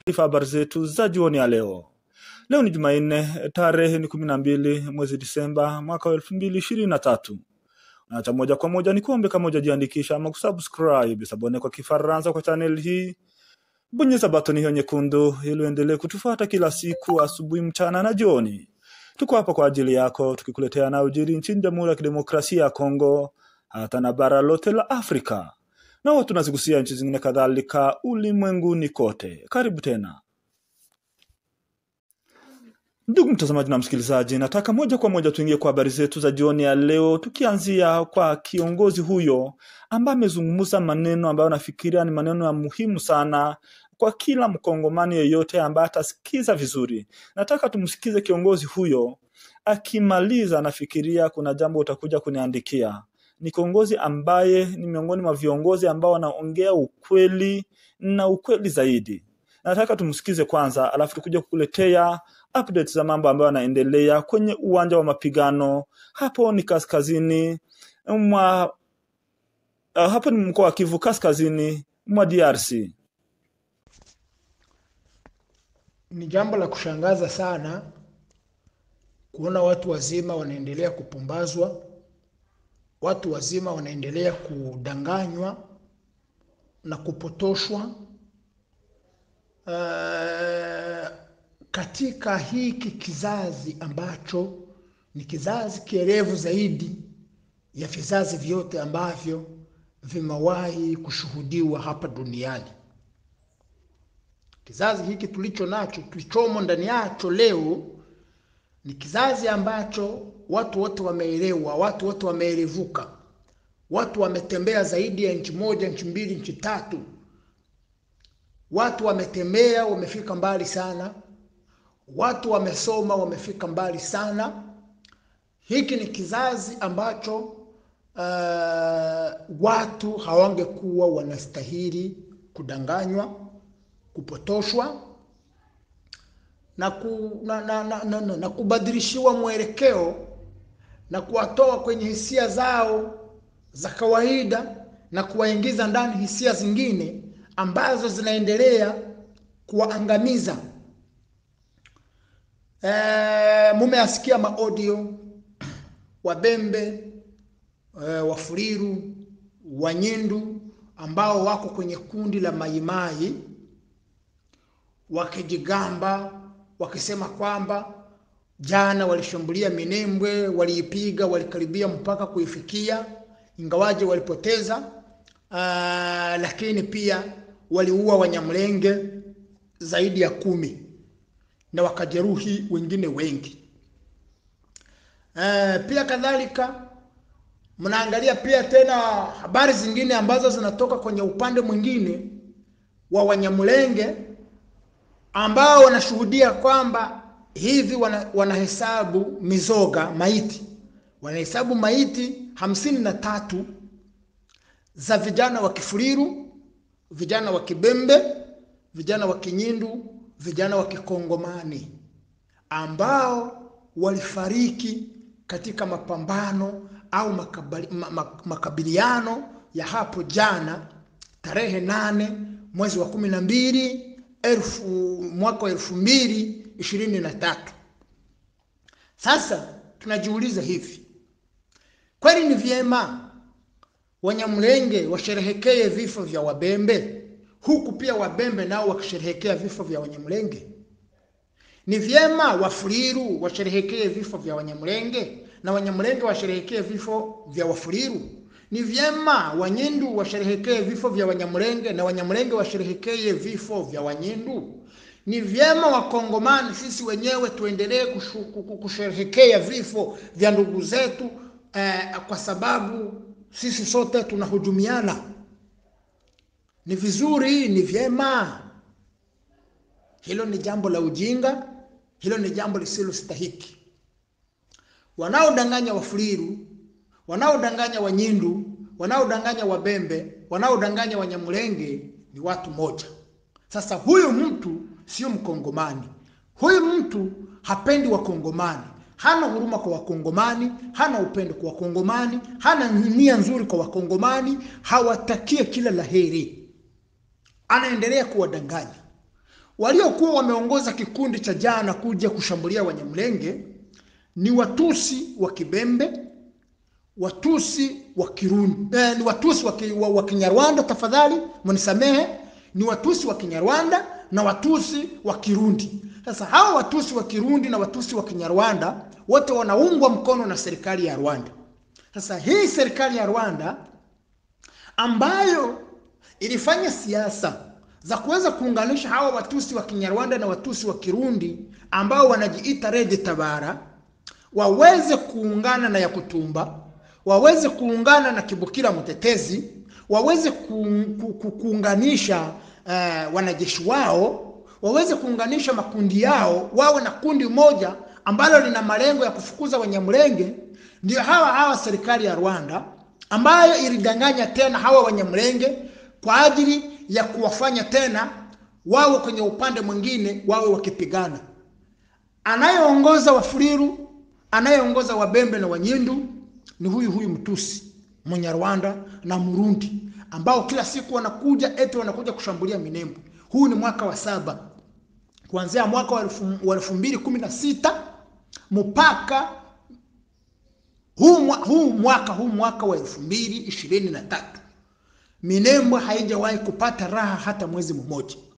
taarifa habari zetu za jioni ya leo. Leo ni Jumanne, tarehe ni kumi na mbili mwezi Disemba mwaka wa elfu mbili ishirini na tatu. Na cha moja kwa moja ni kuombe kama hujajiandikisha ama kusubscribe sabone kwa Kifaransa kwa channel hii, bonyeza batoni hiyo nyekundu ili uendelee kutufuata kila siku asubuhi, mchana na jioni. Tuko hapa kwa ajili yako tukikuletea yanayojiri nchini Jamhuri ya Kidemokrasia ya Kongo hata na bara lote la Afrika na huwa tunazigusia nchi zingine kadhalika ulimwenguni kote. Karibu tena ndugu mtazamaji na msikilizaji, nataka moja kwa moja tuingie kwa habari zetu za jioni ya leo, tukianzia kwa kiongozi huyo ambaye amezungumza maneno ambayo nafikiria ni maneno ya muhimu sana kwa kila mkongomani yeyote ambaye atasikiza vizuri. Nataka tumsikize kiongozi huyo, akimaliza nafikiria kuna jambo utakuja kuniandikia ni kiongozi ambaye ni miongoni mwa viongozi ambao wanaongea ukweli na ukweli zaidi. Nataka tumsikize kwanza, alafu tukuja kukuletea updates za mambo ambayo yanaendelea kwenye uwanja wa mapigano. Hapo ni kaskazini mwa uh, hapo ni mkoa wa Kivu kaskazini mwa DRC. Ni jambo la kushangaza sana kuona watu wazima wanaendelea kupumbazwa watu wazima wanaendelea kudanganywa na kupotoshwa uh, katika hiki kizazi ambacho ni kizazi kierevu zaidi ya vizazi vyote ambavyo vimewahi kushuhudiwa hapa duniani. Kizazi hiki tulicho nacho, tulichomo ndani yacho leo ni kizazi ambacho watu wote wameelewa, watu wote wameerevuka, watu wametembea zaidi ya nchi moja, nchi mbili, nchi tatu. Watu wametembea, wamefika mbali sana. Watu wamesoma, wamefika mbali sana. Hiki ni kizazi ambacho uh, watu hawangekuwa wanastahili kudanganywa, kupotoshwa na, ku, na, na, na, na, na, na kubadilishiwa mwelekeo na kuwatoa kwenye hisia zao za kawaida na kuwaingiza ndani hisia zingine ambazo zinaendelea kuwaangamiza. E, mumeasikia maaudio Wabembe e, Wafuliru, Wanyindu ambao wako kwenye kundi la Maimai wakijigamba wakisema kwamba jana walishambulia Minembwe, waliipiga, walikaribia mpaka kuifikia, ingawaje walipoteza. Uh, lakini pia waliua Wanyamlenge zaidi ya kumi na wakajeruhi wengine wengi. Uh, pia kadhalika mnaangalia pia tena habari zingine ambazo zinatoka kwenye upande mwingine wa Wanyamlenge ambao wanashuhudia kwamba hivi wana, wanahesabu mizoga maiti, wanahesabu maiti hamsini na tatu za vijana wa Kifuliru, vijana wa Kibembe, vijana wa Kinyindu, vijana wa Kikongomani ambao walifariki katika mapambano au makabali, makabiliano ya hapo jana tarehe nane mwezi wa kumi na mbili elfu mwaka wa elfu mbili ishirini na tatu. Sasa tunajiuliza hivi, kweli ni vyema Wanyamlenge washerehekee vifo vya Wabembe huku pia Wabembe nao wakisherehekea vifo vya Wanyamlenge? Ni vyema Wafuliru washerehekee vifo vya Wanyamlenge na Wanyamlenge washerehekee vifo vya Wafuliru? Ni vyema Wanyindu washerehekee vifo vya Wanyamlenge na Wanyamlenge washerehekee vifo vya Wanyindu. Ni vyema Wakongomani sisi wenyewe tuendelee kusherehekea vifo vya ndugu zetu eh, kwa sababu sisi sote tunahujumiana. Ni vizuri, ni vyema. Hilo ni jambo la ujinga, hilo ni jambo lisilostahiki. Wanaodanganya Wafuliru wanaodanganya Wanyindu, wanaodanganya Wabembe, wanaodanganya Wanyamulenge ni watu moja. Sasa huyu mtu sio Mkongomani, huyu mtu hapendi Wakongomani, hana huruma kwa Wakongomani, hana upendo kwa Wakongomani, hana nia nzuri kwa Wakongomani, hawatakie kila laheri, anaendelea kuwadanganya waliokuwa wameongoza kikundi cha jana kuja kushambulia Wanyamulenge ni Watusi wa Kibembe, Watusi wa Kirundi, eh, ni Watusi wa, ki, wa, wa Kinyarwanda, tafadhali mnisamehe, ni Watusi wa Kinyarwanda na Watusi wa Kirundi. Sasa hawa Watusi wa Kirundi na Watusi wa Kinyarwanda wote wanaungwa mkono na serikali ya Rwanda. Sasa hii serikali ya Rwanda ambayo ilifanya siasa za kuweza kuunganisha hawa Watusi wa Kinyarwanda na Watusi wa Kirundi ambao wanajiita Red Tabara waweze kuungana na Yakutumba, waweze kuungana na Kibukira Mtetezi, waweze ku, ku, ku, kuunganisha uh, wanajeshi wao, waweze kuunganisha makundi yao, wawe na kundi moja ambalo lina malengo ya kufukuza Wanyamulenge. Ndio hawa hawa serikali ya Rwanda ambayo ilidanganya tena hawa Wanyamulenge kwa ajili ya kuwafanya tena wawe kwenye upande mwingine, wawe wakipigana. Anayeongoza Wafuliru, anayeongoza Wabembe na Wanyindu ni huyu huyu Mtusi Munyarwanda na Murundi ambao kila siku wanakuja eti wanakuja kushambulia Minembwe. Huu ni mwaka wa saba kuanzia mwaka wa elfu mbili kumi na sita mpaka huu, mwa, huu mwaka huu mwaka wa elfu mbili ishirini na tatu Minembwe haijawahi kupata raha hata mwezi mmoja.